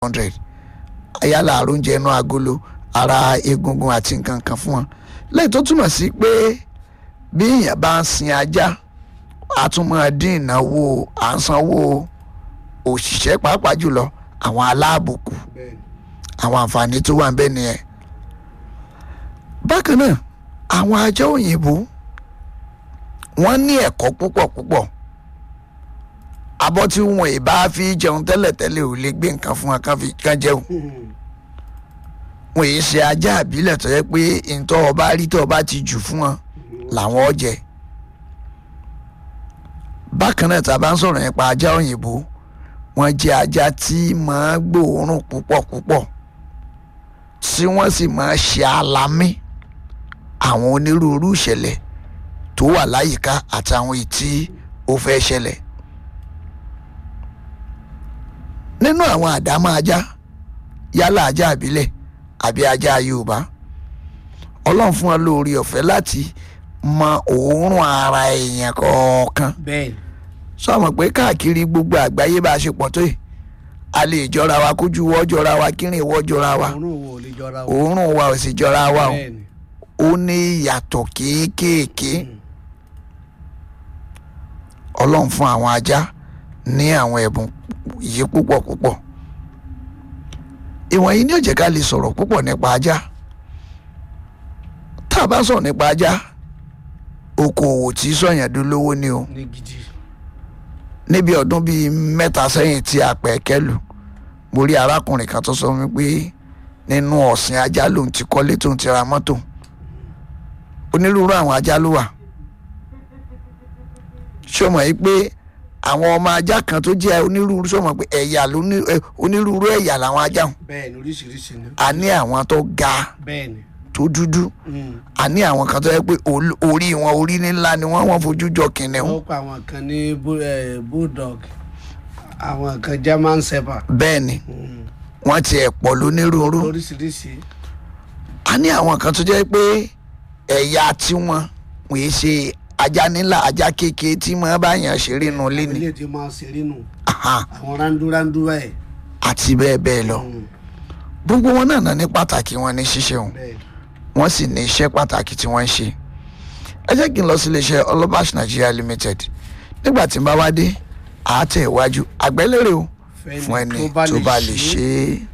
hundred ayálà àrùnjẹ inú agolo ara egungun àti nǹkan kan fún wọn lẹ́yìn tó túmọ̀ sí pé bí èèyàn bá ń sin ajá a tún máa dín ìnáwó à ń sanwó òṣìṣẹ́ pàápàá jùlọ àwọn aláàbò kù bẹ́ẹ̀ ni àwọn àǹfààní tó wà ń bẹ nìyẹn bákan náà àwọn ajá òyìnbó wọ́n ní ẹ̀kọ́ púpọ̀ púpọ̀ abọ́ tí wọn ì bá fi jẹun tẹ́lẹ̀tẹ́lẹ̀ ò lè gbé nǹkan fún wọn kán fi kán jẹun wọn yìí ṣe ajá àbílẹ̀ tó yẹ pé ntọ́ ọba rí tó ọba ti jù fún wọn làwọn ó jẹ bákan náà tá a bá ń sọ̀rọ̀ nípa ajá òyìnbó wọ́n jẹ́ ajá tí máa gbóòórùn púpọ̀ púpọ̀ tí wọ́n sì máa ṣe alamí àwọn onírúurú ìṣẹ̀lẹ̀ tó wà láyìíká àtàwọn ìtí ó fẹ́ ṣẹlẹ̀ nínú àwọn àdámọ́ ajá yálà ajá àbílẹ̀ àbí ajá yorùbá ọlọ́run fún wa lórí ọ̀fẹ́ láti mọ òórùn ara èèyàn kọ̀ọ̀kan bẹ́ẹ̀ ni sọmọ pé káàkiri gbogbo àgbáyé bá a ṣe pọ̀ tó yìí a lè jọra wa kójú wọ́ jọra wa kírìn wọ́ jọra wa òórùn wo ò lè jọra o òórùn wa ò sì jọra wa o bẹ́ẹ̀ ni ó ní ìyàtọ̀ kéékèèké ọlọ́run fún àwọn ajá ní àwọn ẹ̀bùn yìí púpọ̀ púpọ̀ ìwọ̀nyí ni ó jẹ́ ká lè sọ̀rọ̀ púpọ̀ nípa ajá tá a bá sọ̀rọ̀ nípa ajá okòòwò tí sọ̀yàn dolówó ni o ní gidi níbi ọdún bíi mẹ́ta sẹ́yìn tí a pẹ̀ kẹ́lù mo rí arákùnrin kan tó sọ fún mi pé nínú ọ̀sìn ajá lòun ti kọ́lé tóun ti ra mọ́tò onírúurú àwọn ajá ló wà ṣé o mọ̀ yìí pé àwọn ọmọ ajá kan tó jẹ́ onírúurú ṣé o mọ̀ pé ẹ̀yà ló ní ẹ, onírúurú ẹ̀yà làwọn ajá hùn bẹ́ẹ̀ ni oríṣiríṣi ni a ní àwọn tó ga bẹ́ẹ̀ ni tó dúdú Mm. a ní àwọn kan tó yẹ pé ol- orí wọn orí ńlá ni wọ́n wọ́n fojú jọ kìnìún wọ́n pa àwọn kan ní bu- eh, bulldog àwọn kan german shepherd bẹ́ẹ̀ ni Mm. wọ́n ti ẹ̀ pọ̀ lónírúurú oríṣiríṣi a ní àwọn kan tó jẹ́ pé ẹ̀yà tiwọn wọ́n yìí ṣe ajá nílà ajá kékeré tí wọ́n bá yàn ṣeré nù lé ní ilé tí máa ń ṣeré nù Aha, àwọn rándúrándú ẹ̀ àti bẹ́ẹ̀ bẹ́ẹ̀ lọ gbogbo wọn náà náà ní pàtàkì wọn ní ṣíṣe wọn bẹ́ẹ̀ wọ́n sì ní iṣẹ́ pàtàkì tí wọ́n ń ṣe ẹ jẹ́ kí n lọ sí iléeṣẹ́ ọlọ́bàṣ Nigeria Limited nígbà tí n bá wá dé àátẹ̀ iwájú àgbẹ́lérè o fún ẹni tó bá lè ṣe é.